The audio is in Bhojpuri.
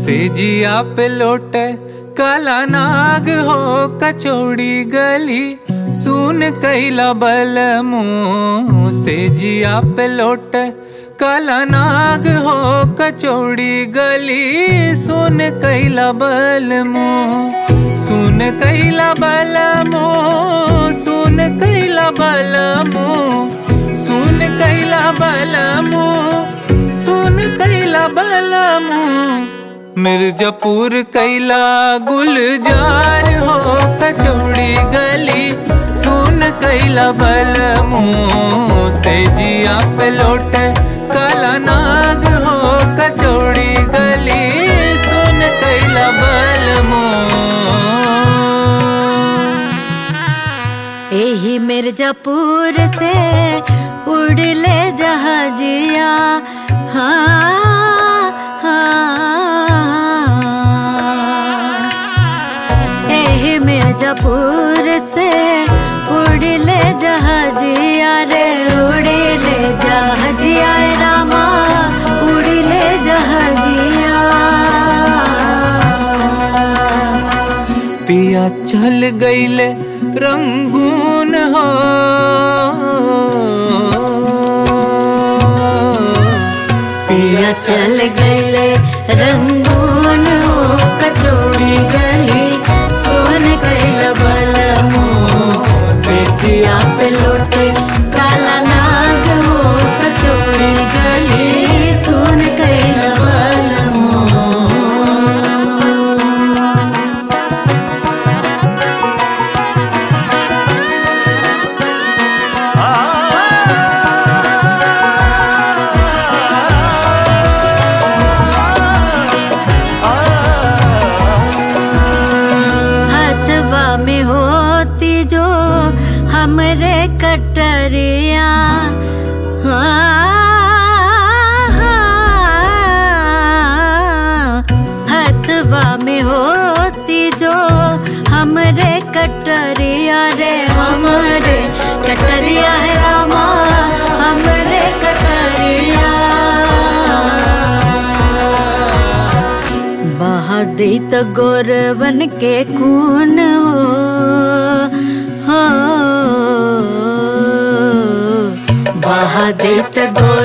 सेजिया पे लोटे काला नाग हो कचौड़ी गली सुन कैला बल मुँह सेजिया पे लोटे काला नाग हो कचौड़ी गली सुन कैला बल मुँह सुन कैला बल मुँह सुन कैला बल मुँह सुन कैला बल मुँह सुन कैला बल मुँह मिर्जापुर कैला गुलजार हो कचौड़ी गली सुन कैला बल मुँह से जिया पे लौट काला नाग हो कचौड़ी गली सुन कैला बल मुँह एही मिर्जापुर से उड़ले जहाजिया हाँ हाँ एही मिर्जापुर से उड़ले जहाजिया रे उड़ले जहाजिया रामा उड़ले जहाजिया पिया चल गईले रंगून हो पिया चल गए रंगून हो कचौड़ी गली सोन कैल बल से जिया पे लौटे काला नाग हो कचौड़ी गली सोन कैल बल हथवा में होती जो हमरे कटरिया हाँ, हथवा में होती जो हमरे कटरिया रे हमरे कटरिया है रामा हमरे कटरिया बहादी तो गौरवन के खून हो हो बहादी तो गौर